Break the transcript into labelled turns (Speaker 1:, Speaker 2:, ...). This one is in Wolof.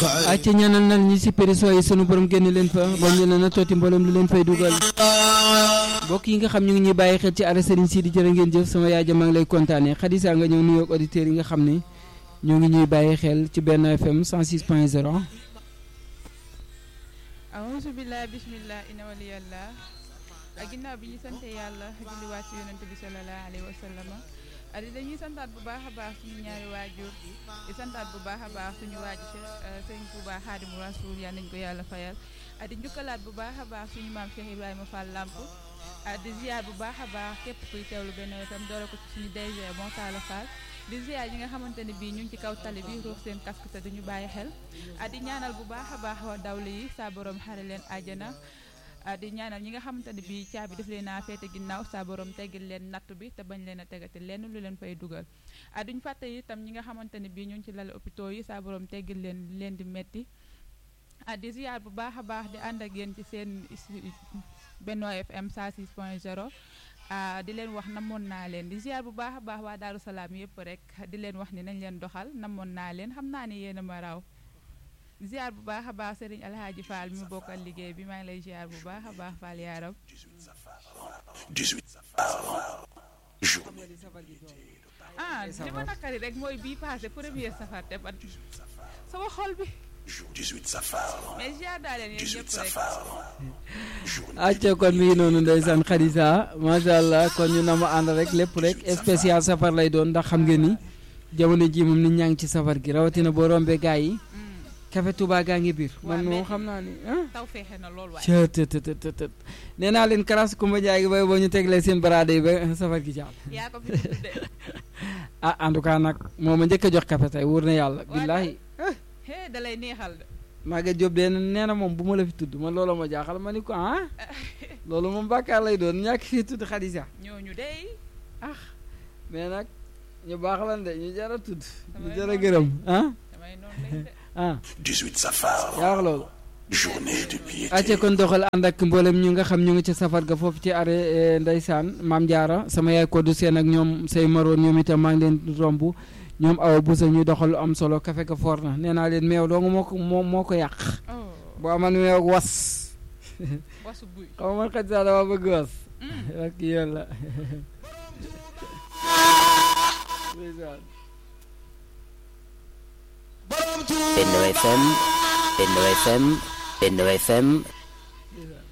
Speaker 1: acca ñaanal nal ñi si périsoo yi sunu borom génn leen fa ba ñu leen a tooti mboolem lu leen fay dugal mbokk yi nga xam ñu ngi ñuy bàyyi xel ci arrêt Serigne Sidi jërë ngeen jëf sama yaay ja maa ngi lay kontaane xadisa nga ñëw nuyoog auditeurs yi nga xam ne ñoo ngi ñuy bàyyi xel ci benn FM 106 point 0
Speaker 2: awuzu billah bismillah ina waliyallah ak ginnaaw bi ñu sante yàlla julliwaat ci yonent bi sallallahu alayhi wa sallama adi dañuy santaat bu baax a baax suñu ñaari waajur di santaat bu baax a baax suñu waaju sëriñ Touba Xaadimu Rasuul yal nañ ko yàlla fayal adi njukkalaat bu baax a baax suñu maam Cheikh Ibrahima Fall Lamp di ziar bu baax a baax képp kuy teewlu benn itam doole ko ci suñu DG bon Talla Fall di ziar yi nga xamante ne bii ñu ngi ci kaw tali bi ruuf seen casque te duñu bàyyi xel di ñaanal bu baax a baax wa dawli yi saa borom xare leen àjjana di ñaanal ñi nga xamante ne bii caabi daf leen a féete ginnaaw saa borom teggil leen natt bi te bañ leen a tegati lenn lu leen fay dugal duñ fàtte itam ñi nga xamante ne bii ñu ngi ci lal hôpitaux yi saa borom teggil leen leen di metti di ziar bu baax a baax di ànd ak yéen ci seen Benno FM 106 point 0 di leen wax namoon naa leen di ziar bu baax a baax waa Daaru Salaam yëpp rek di leen wax ni nañ leen doxal namoon naa leen xam naa ni yéen a ma raw ziar bu baax a baax Serigne Alhaji Fall mi mu bokkal liggéey bi maa ngi lay ziar bu baax a baax Fall yaaram
Speaker 3: 18
Speaker 2: ah li ma nakari rek mooy bii passé premier safar te man sama xol bi
Speaker 3: 18 safar
Speaker 2: mais ziar daa leen yéen
Speaker 3: 18
Speaker 2: ñëpp rek
Speaker 3: safar
Speaker 1: acca kon mi ngi noonu ndeysaan xadisa macha allah kon ñu na ma ànd rek lépp rek spécial safar lay doon ndax xam ngeen ni jamono ji moom nit ñaa ngi ci safar gi rawatina boo rombee gaa yi café Touba gaa ngi biir man moom xam naa ni ah
Speaker 2: taw feexe na lool waaye
Speaker 1: cëtëtëtëtët nee naa leen karas Kumba Jaay gi bay boo ñu teglee seen baraade yi ba safar gi jàll
Speaker 2: yaa ko fi tudd de
Speaker 1: ah en tout cas nag moo ma njëkk a jox café tey wóor na yàlla billaahi
Speaker 2: hee da lay neexal de
Speaker 1: Maguette Diop de nee na moom bu ma la fi tudd man loolu ma jaaxal ma ni ko ah loolu moom bàkkaar lay doon ñàkk fii tudd Xadisa
Speaker 2: ñooñu dey
Speaker 1: ah mais nag ñu baax lan de ñu jar a tudd ñu
Speaker 2: Damay
Speaker 1: jar a
Speaker 2: noonu
Speaker 1: gërëm ah
Speaker 2: damay noonu lay de
Speaker 1: ah
Speaker 3: 18 safar
Speaker 1: yaa wax loolu
Speaker 3: journée de piété
Speaker 1: acca kon doxal ànd ak mboolem ñu nga xam ñu ngi ci safar ga foofu ci arrêt ndeysaan maam Diarra sama yaay koddu seen ak ñoom say maroon ñoom itam maa ngi leen romb ñoom awa busa ñuy doxal lu am solo kafe ga foor na nee naa leen meew dong moo ko moo moo ko yàq
Speaker 2: oh
Speaker 1: boo aman meew ak was
Speaker 2: wasu buy
Speaker 1: xam nga man xaj saa dama bëgg was ak yàlla ndeysaan
Speaker 4: Benno FM Benno FM Benno FM